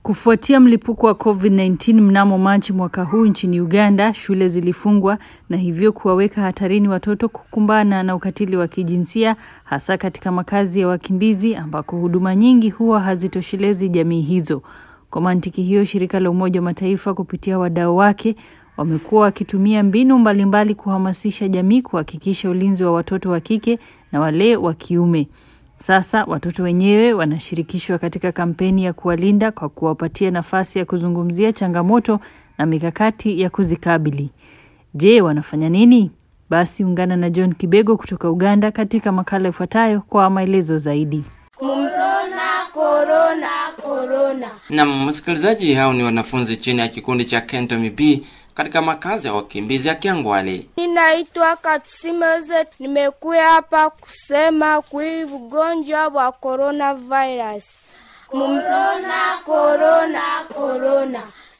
Kufuatia mlipuko wa COVID-19 mnamo Machi mwaka huu nchini Uganda, shule zilifungwa na hivyo kuwaweka hatarini watoto kukumbana na ukatili wa kijinsia hasa katika makazi ya wakimbizi ambako huduma nyingi huwa hazitoshelezi jamii hizo. Kwa mantiki hiyo, shirika la Umoja wa Mataifa kupitia wadau wake wamekuwa wakitumia mbinu mbalimbali mbali kuhamasisha jamii kuhakikisha ulinzi wa watoto wa kike na wale wa kiume. Sasa watoto wenyewe wanashirikishwa katika kampeni ya kuwalinda kwa kuwapatia nafasi ya kuzungumzia changamoto na mikakati ya kuzikabili. Je, wanafanya nini? Basi ungana na John Kibego kutoka Uganda katika makala ifuatayo kwa maelezo zaidi. Corona, corona, corona. Na msikilizaji, hao ni wanafunzi chini ya kikundi cha Kentomi B katika makazi ya wakimbizi ya Kiangwale. Ninaitwa Katsimeze, nimekuya hapa kusema kui ugonjwa wa coronavirus. Corona, corona, corona.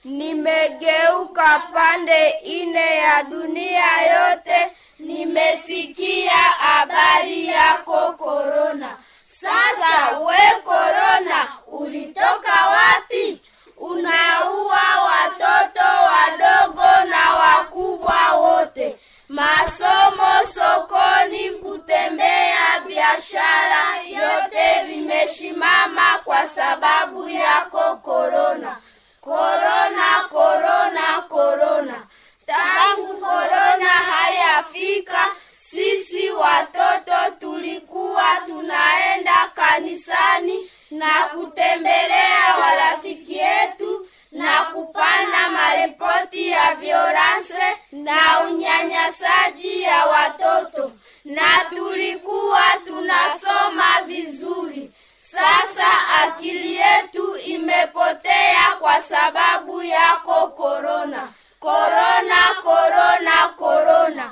Nimegeuka pande ine ya dunia yote, nimesikia habari yako corona. Sasa we corona, ulitoka wapi? Unaua watoto wadogo na wakubwa wote. Masomo, sokoni, kutembea, biashara, yote vimeshimama kwa sababu yako korona. Korona, korona, korona. Tangu korona hayafika, sisi watoto tulikuwa tunaenda kanisani na kutembelea warafiki yetu na kupana maripoti ya violence na unyanyasaji ya watoto na tulikuwa tunasoma vizuri. Sasa akili yetu imepotea kwa sababu yako korona. Korona, korona, korona.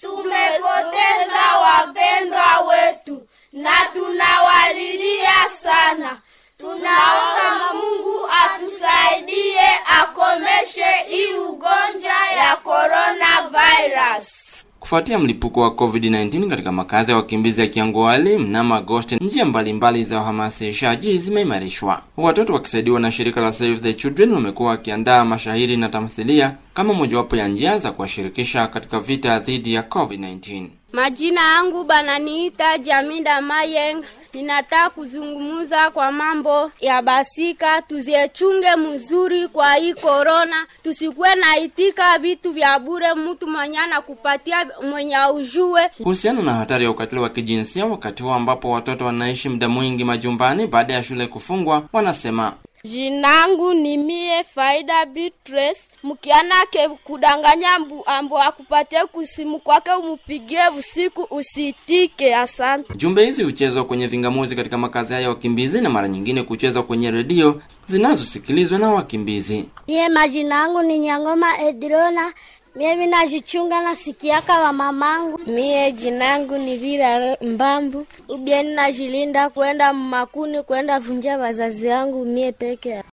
Tumepoteza wapendwa wetu na tunawalilia sana. Tunaomba Mungu atusaidie akomeshe hii ugonjwa ya coronavirus. Kufuatia mlipuko wa COVID-19 katika makazi ya wakimbizi ya Kiangwale mnamo Agosti, njia mbalimbali za uhamasishaji zimeimarishwa. Watoto wakisaidiwa na shirika la Save the Children wamekuwa wakiandaa mashahiri na tamthilia kama mojawapo ya njia za kuwashirikisha katika vita dhidi ya COVID-19. Majina yangu bananiita Jaminda Mayeng. Ninataka kuzungumuza kwa mambo ya basika, tuziechunge mzuri kwa hii korona, tusikuwe na itika vitu vya bure, mtu mwenye anakupatia mwenye aujue. Kuhusiana na hatari ya ukatili wa kijinsia wakati huo ambapo watoto wanaishi muda mwingi majumbani baada ya shule kufungwa, wanasema Jinangu ni mie Faida Beatrice, mkianake kudanganya mbu ambo akupatie kusimu kwake umupigie usiku usitike. Asante. jumbe hizi huchezwa kwenye vingamuzi katika makazi haya ya wakimbizi na mara nyingine kuchezwa kwenye redio zinazosikilizwa na wakimbizi. Mie majina yangu ni Nyangoma Edrona. Mie minajichunga na sikiaka wa mamangu. Mie jinangu ni Vira Mbambu. Ubie ninajilinda kwenda makuni kwenda vunja wazazi wangu mie peke